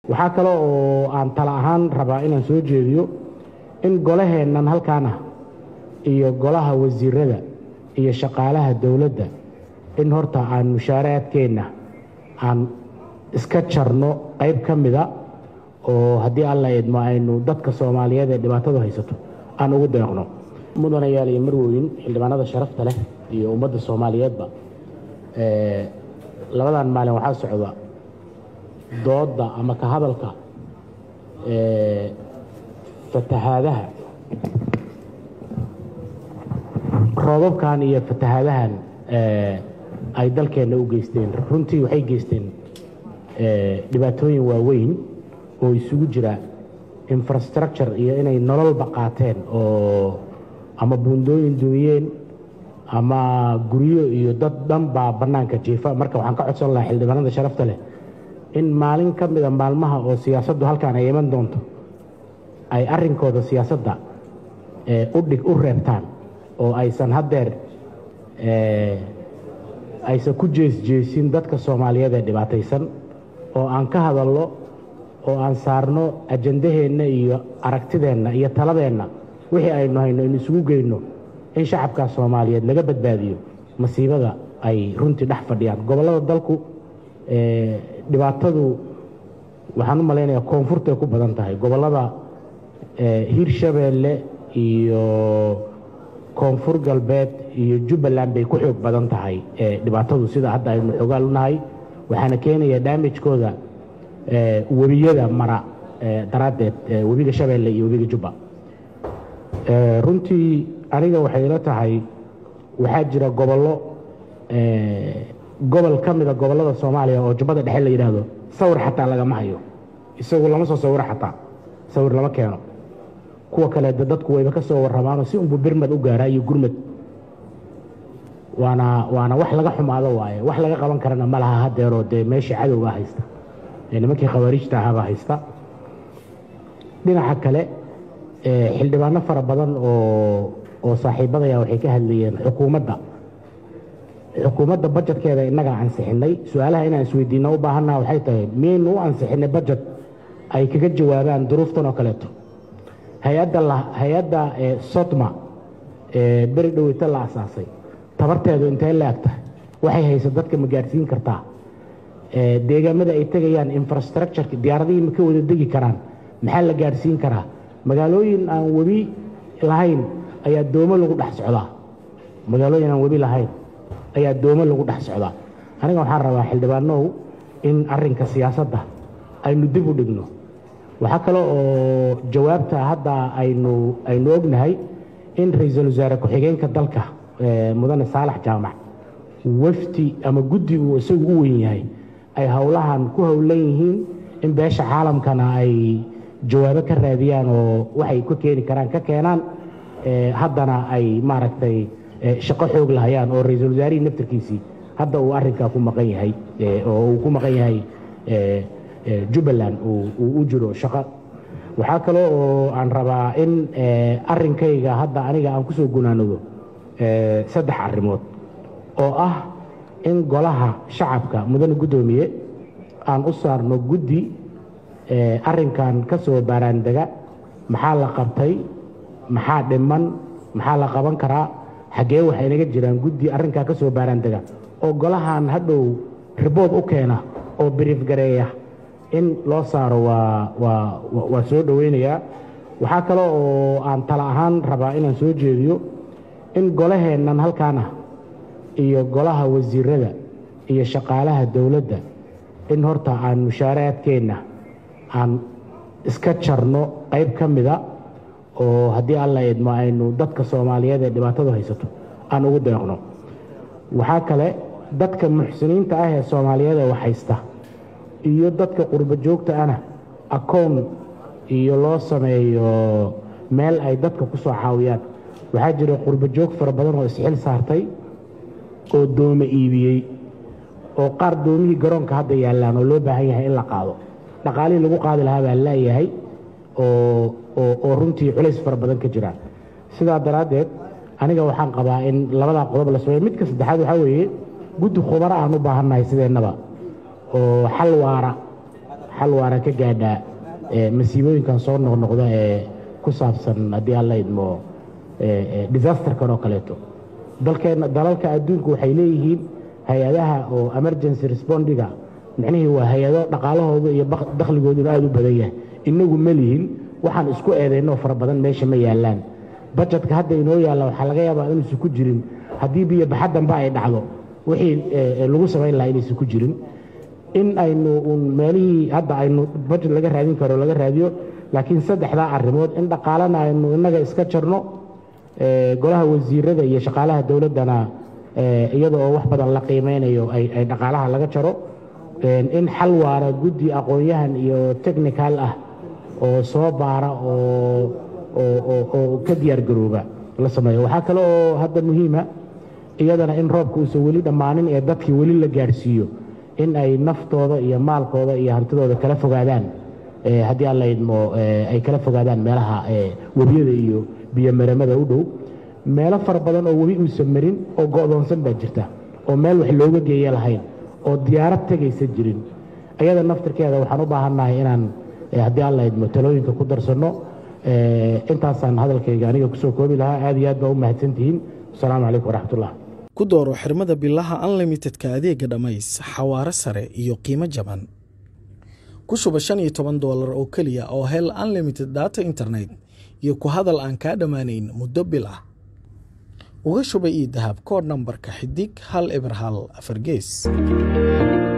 waxaa kale oo aan tala ahaan rabaa inaan soo jeediyo in golaheennan halkaan ah iyo golaha wasiirada iyo shaqaalaha dowladda in horta aan mushaaraadkeenna aan iska jarno qayb ka mida oo haddii alla idmo aynu dadka soomaaliyeed ee dhibaatadu haysato aan ugu deeqno mudanayaal iyo marweyn xildhibaanada sharafta leh iyo ummadda soomaaliyeedba labadan maalin waxaa socda doodda ama ka hadalka fatahaadaha roobabkan iyo fatahaadahan ay dalkeenna u geysteen runtii waxay geysteen dhibaatooyin waaweyn oo isugu jira infrastructure iyo inay nololba qaateen oo ama buundooyin duuyeen ama guryo iyo dad dhan baa bannaanka jiifa marka waxaan ka codsan lahaa xildhibaanada sharafta leh in maalin ka mida maalmaha oo siyaasaddu halkaan ay iman doonto ay arrinkooda siyaasadda udhig u reebtaan oo aysan haddeer aysan ku jeesjeesin dadka soomaaliyeed ee dhibaataysan oo aan ka hadalno oo aan saarno ajandaheenna iyo aragtideenna iyo taladeenna wixii aynu hayno in isugu geyno in shacabkaa soomaaliyeed laga badbaadiyo masiibada ay runtii dhex fadhiyaan gobollada dalku dhibaatadu waxaan u malaynayaa koonfurtay ku badan tahay gobollada hirshabeelle iyo koonfur galbeed iyo jubbaland bay ku xoog badan tahay dhibaatadu sida hadda aynu xoogaal u nahay waxaana keenaya daamijkooda webiyada mara daraaddeed webiga shabeelle iyo webiga jubba runtii aniga waxay ila tahay waxaa jira gobollo gobol ka mida gobollada soomaaliya oo jubbada dhexe la yidhaahdo sawir xataa lagama hayo isagu lama soo sawiro xataa sawir lama keeno kuwa kale de dadku wayba ka soo warramaanoo si unbu birmad u gaaraa iyo gurmad waana waana wax laga xumaado waaye wax laga qaban karana ma laha hadeeroo dee meeshii cadowgaa haysta ee nimankii khawaarijta ahaabaa haysta dhinaca kale xildhibaano fara badan oo oo saaxiibadaya waxay ka hadlayeen xukuumadda xukuumadda bajetkeeda innagaa ansixinay su-aalaha inaan isweydiinno u baahannaha waxay tahay miyaynu u ansixinay bajet ay kaga jawaabaan duruuftan oo kaleeto hay-adda sodma ee beri dhoweyta la asaasay tabarteedu intee la eg tahay waxay hayso dadka ma gaadhsiin kartaa deegaamada ay tegayaan infrastructureka diyaaradihii ma ka wada degi karaan maxaa la gaadhsiin karaa magaalooyin aan webi lahayn ayaa doomo lagu dhex socdaa magaalooyin aan webi lahayn ayaa doomo lagu dhex socdaa aniga waxaan rabaa xildhibaanow in arrinka siyaasadda aynu dib u dhigno waxaa kale oo jawaabta hadda aynu aynu ognahay in ra-iisul wasaare ku-xigeenka dalka mudane saalax jaamac wafdi ama guddi uu isagu u weyn yahay ay howlahan ku howlan yihiin in beesha caalamkana ay jawaabo ka raadiyaan oo waxay ka keeni karaan ka keenaan haddana ay maaragtay shaqo xoog lahayaan oo ra-iisul wasaarihii naftarkiisii hadda uu arrinkaa ku maqan yahay oo uu ku maqan yahay jubbaland uu u jiro shaqo waxaa kale oo aan rabaa in arrinkayga hadda aniga aan kusoo gunaanado saddex arrimood oo ah in golaha shacabka mudane guddoomiye aan u saarno guddi arrinkan ka soo baaraandega maxaa la qabtay maxaa dhiman maxaa la qaban karaa xaggee waxay naga jiraan guddi arrinkaa ka soo baaraandega oo golahan hadhow ribood u keena oo biriif gareeya in loo saaro waa waa waa soo dhoweynayaa waxaa kale oo aan tala ahaan rabaa inaan soo jeediyo in golaheennan halkaan ah iyo golaha wasiirada iyo shaqaalaha dowladda in horta aan mushaaraadkeenna aan iska jarno qayb ka mida oo haddii alla idmo aynu dadka soomaaliyeed ee dhibaatadu haysato aan ugu deeqno waxaa kale dadka muxsiniinta ah ee soomaaliyeed ee wax haysta iyo dadka qurbo joogta ana akown iyo loo sameeyo meel ay dadka ku soo caawiyaan waxaa jira qurbo joog fara badan oo isxil saartay oo doome iibiyey oo qaar doomihii garoonka hadda yaallaan oo loo baahan yahay in la qaado dhaqaalihii lagu qaadi lahaa baa laayahay oo runtii culays fara badan ka jira sidaa daraaddeed aniga waxaan qabaa in labadaa qodob la sameeyo midka saddexaad waxaa weeye guddi khubaro aan u baahannahay sideennaba oo xal waara xal waara ka gaadhaa masiibooyinkan soo noqnoqda ee ku saabsan haddii aan la idmo disasterkan oo kaleeto dalkeenna dalalka adduunku waxay leeyihiin hay-adaha oo emergency respondiga micnihii waa hay-ado dhaqaalahooda iyo dakhligooduna aada u badan yahay inagu ma lihin waxaan isku eedaynoo fara badan meesha ma yaallaan bajetka hadda inoo yaalla waxaa laga yaabaa inuusan ku jirin haddii biyo baxaddanba ay dhacdo wixii lagu samayn lahaa inaysan ku jirin in aynu un meelihii hadda aynu bajet laga raadin karo laga raadiyo laakiin saddexdaa arrimood in dhaqaalana aynu innaga iska jarno golaha wasiirada iyo shaqaalaha dowladdana iyada oo wax badan la qiimeynayo ay dhaqaalaha laga jaro in xal waara guddi aqoon-yahan iyo technical ah oo soo baara oo ka diyaar garooba la sameeyo waxaa kale oo hadda muhiima iyadana in roobka uusan weli dhammaanin ee dadkii weli la gaadhsiiyo in ay naftooda iyo maalkooda iyo hantidooda kala fogaadaan haddii aan la idmo ay kala fogaadaan meelaha webiyada iyo biyomaramada u dhow meelo fara badan oo webi uusan marin oo go'doonsan baa jirta oo meel wax looga geeya lahayn oo diyaarad tegaysa jirin ayada naftirkeeda waxaan u baahannahay inaan haddii aan la idmo talooyinka ku darsanno intaasaan hadalkayga aniga kusoo koobi lahaa aad iyo aad baa u mahadsantihiin asalaamu calaykum waraxmatullah ku dooro xirmada bilaha unlimitedka adeega dhammays xawaare sare iyo qiimo jaban ku shuba shan iyo toban doolar oo keliya oo hel unlimited data internet iyo ku hadal aan kaa dhammaanayn muddo bil ah uga shuba io dahab koodh nambarka xidig hal eber hal afar gees